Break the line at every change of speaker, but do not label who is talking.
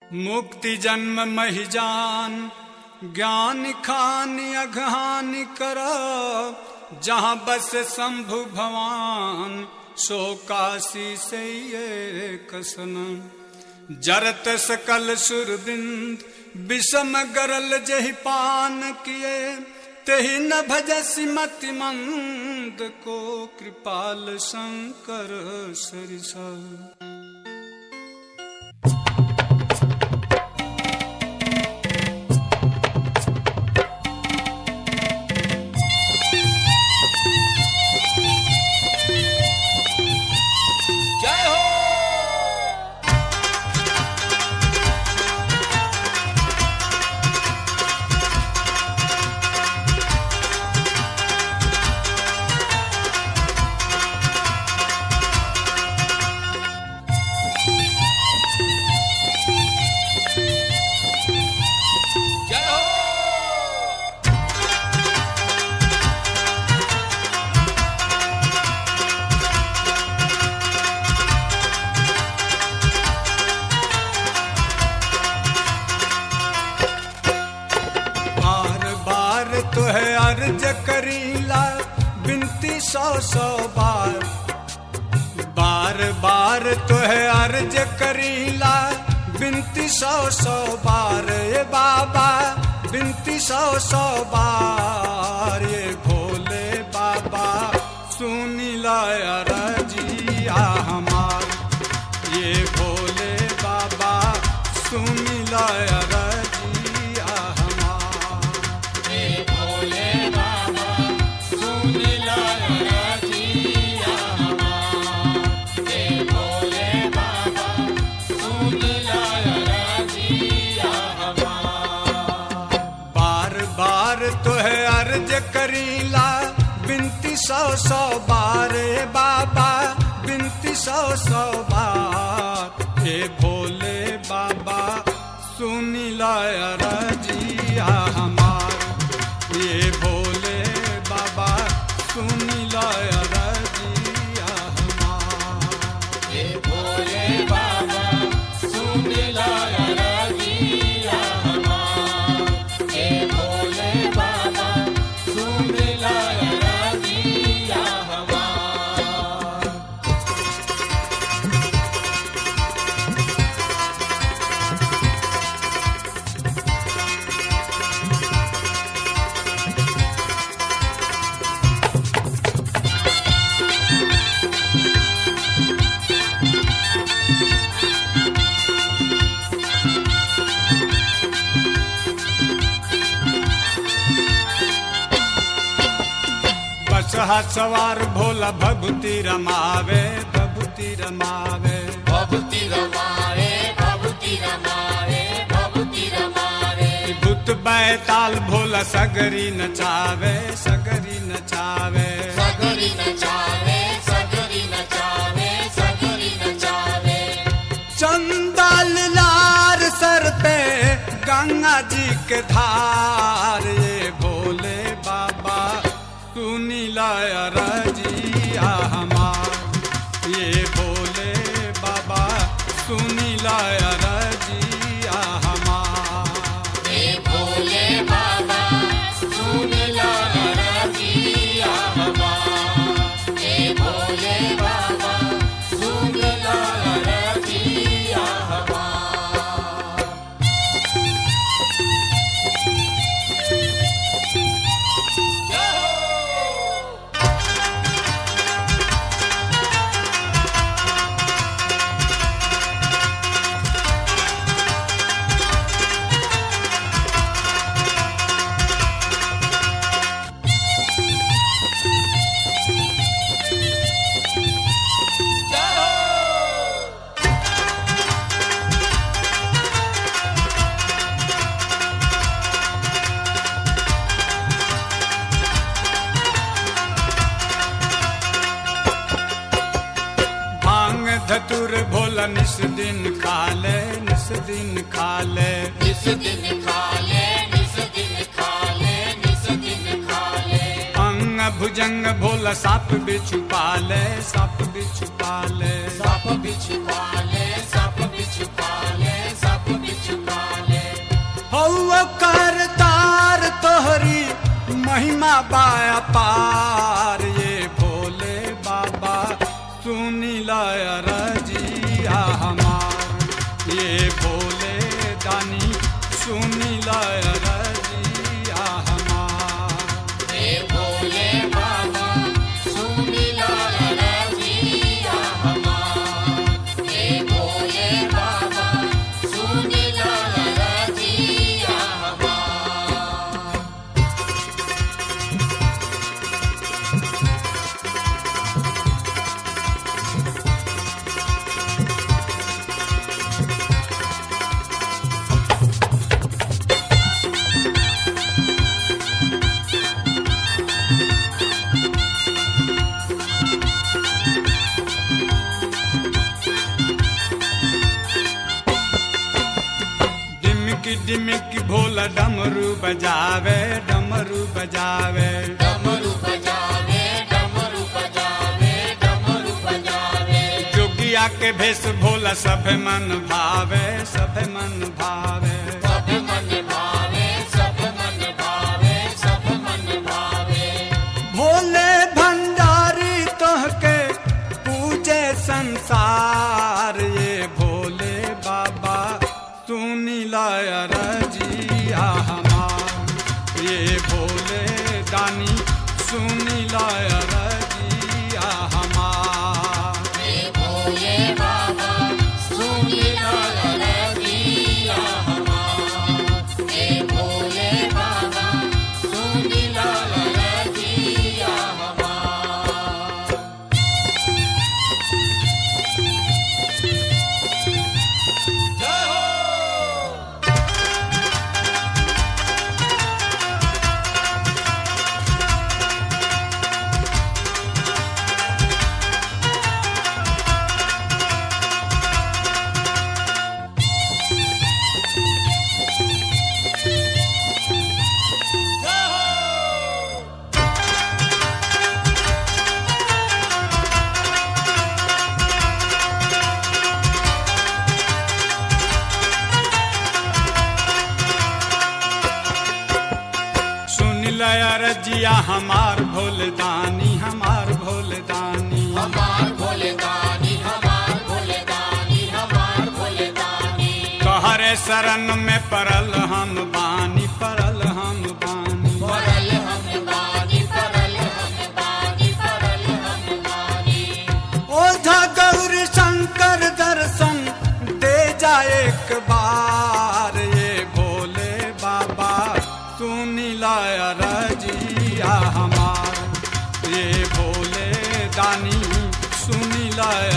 मुक्ति जन्म महि जान ज्ञान खान अघान कर जहाँ बस शंभु भवान सो काशी से ये कसन जरत सकल सुरबिंद विषम गरल जहि पान किए तेहि न भजसी मति मंद को कृपाल शंकर सरिसा
जय हो जय हो
बार बार तो है अर्ज करीला बिनती सौ सौ बार बार बार तो है अर्ज करीला बिनती सौ सौ बार ये बाबा बिनती सौ सौ बार ये भोले बाबा सुनीला रजिया हमार ये भोले बाबा सुनीला रजिया हमार बार बार तो है अर्ज करीला बिनती सौ सौ बार ए बाबा बिनती सौ सौ बार हे भोले बाबा सुनीला रजिया हमार ये भोले बाबा सुनीला रजिया हमार बस हाथ सवार भोला भगुती रमावे भगुती रमावे
भभूति रमाए भभूति रमाए भभूति रमाए
भूत बैताल भोला सगरी नचावे सगरी नचावे
सगरी नचावे सगरी नचावे सगरी नचावे
चंदल लार सर पे गंगा जी के धार ये भोले बाबा सुनीला रजिया हमार ये भोले बाबा सुनीला रजिया हमार
हे भोले बाबा सुन ला रजिया हमार हे भोले बाबा सुन ला रजिया हमार जय हो जय हो
भांग धतुर भोला निस दिन खाले निस दिन खाले
निस दिन खा ले निस दिन खा ले निस दिन खा ले
अंग भुजंग भोला साप बिछु पाले साप बिछु पाले
सप बिछ पाले सप बिछ पाले सप बिछ
महिमा बाया पार ये भोले बाबा सुनी लय रजिया हमार ये भोले दानी सुनी लय रजिया हमार
हे भोले बाबा सुनी ला रजिया हमार हे भोले बाबा सुनी ला रजिया हमार
डिमकी डिमकी भोला डमरू बजावे डमरू बजावे
डमरू बजावे डमरू बजावे डमरू बजावे
जोगिया के भेष भोला सब मन भावे सब मन भावे
सब मन भावे सब मन भावे सब मन भावे
भोले भंडारी तोहके पूजे संसार ये भोले बाबा सुनी लय रजिया हमार ये भोले दानी सुनी लय रजिया हमार
हे भोले बाबा सुनी ला रजिया हमार हे भोले बाबा सुनी ला रजिया हमार
सुन लय रजिया हमार भोले दानी हमार भोले दानी
हमार भोले दानी हमार भोले दानी हमार भोले दानी
कहरे शरण में परल हम बानी परल हम बानी
परल हम बानी परल हम बानी परल हम बानी
ओझा गौरी शंकर दर्शन दे जा एक बार ये भोले बाबा सुनी लय रजिया हमार ये भोले दानी सुनी लय